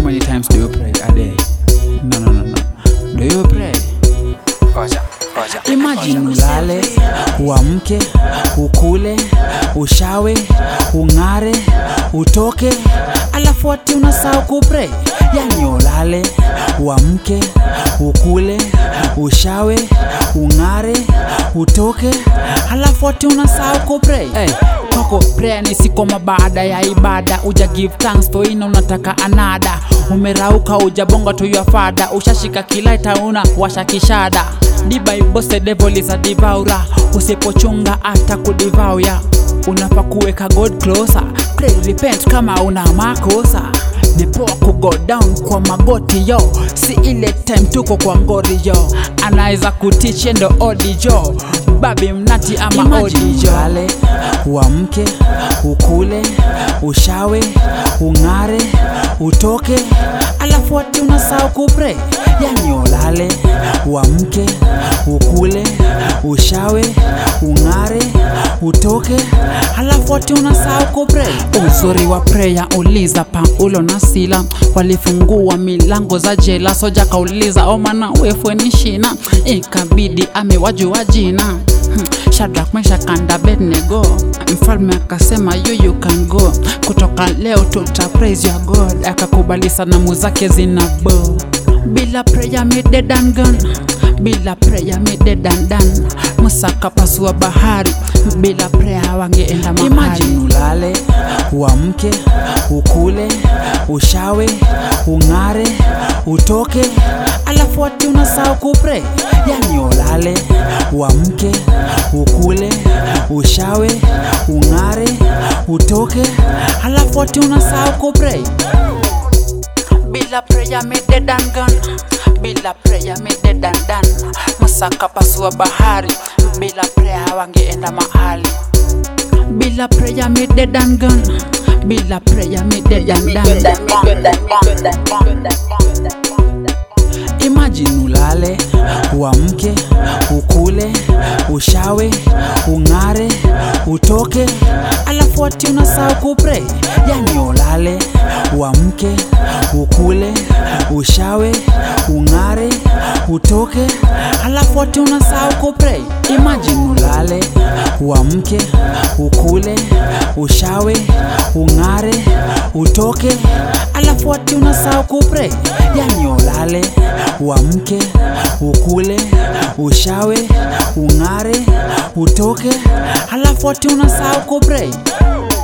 many times do you pray a day? No, no, no, no. Do you pray? Ngoja, ngoja. Imagine ulale, uamke, ukule, ushawe, ung'are, utoke, alafu ati unasahau kupray. Yani ulale, uamke, ukule, ushawe, ung'are, utoke, alafu ati unasahau kupray. Hey, kwako prayer ni sikoma baada ya ibada, uja give thanks for ina unataka anada, umerauka ujabonga to your father, ushashika kilaita una washa kishada The Bible said devil is a devourer, usipochunga hata kudivauya. Unafaa kuweka God closer, pray repent kama una makosa. Ni poa ku go down kwa magoti yo, si ile time tuko kwa ngori yo, anaweza kutiche ndo odi jo, babi mnati ama odi jo. Ulale, uamke, ukule, ushawe, ung'are, utoke, alafu ati unasahau kupray. Yani ulale, uamke, ukule, ushawe, ung'are, utoke, alafu ati unasahau kupray. Uzuri wa prayer, uliza Paulo na Sila walifungua milango za jela, soja kauliza omana wefwe ni shina, ikabidi amewajua jina Hmm, Shadrach, Meshach and Abednego. Mfalme akasema you you can go, kutoka leo tuta praise your God. Akakubali sanamu zake zina bow. Bila prayer me dead and gone, bila prayer me dead and done. Musa kapasua bahari, bila prayer wangeenda mahali. Imagine ulale, uamke, ukule, ushawe, ung'are, utoke, alafu ati unasahau kupray. Yani ulale, uamke, ukule, ushawe, ung'are, utoke, alafu ati unasahau kupray. Bila prayer me dead and gone, bila prayer me dead and done. Musa kapasua bahari, bila prayer wangeenda mahali. Bila prayer me dead and gone, bila prayer me dead and done. Imagine ulale, uamke, ukule, ushawe, ung'are, utoke, alafu ati unasahau kupray. Yani ulale, uamke, ukule, ushawe, ung'are, utoke, alafu ati unasahau kupray. Imagine ulale, uamke, ukule, ushawe, ung'are, utoke, alafu ati unasahau kupray. Yani ulale, uamke, ukule, ushawe, ung'are, utoke, alafu ati unasahau kupray.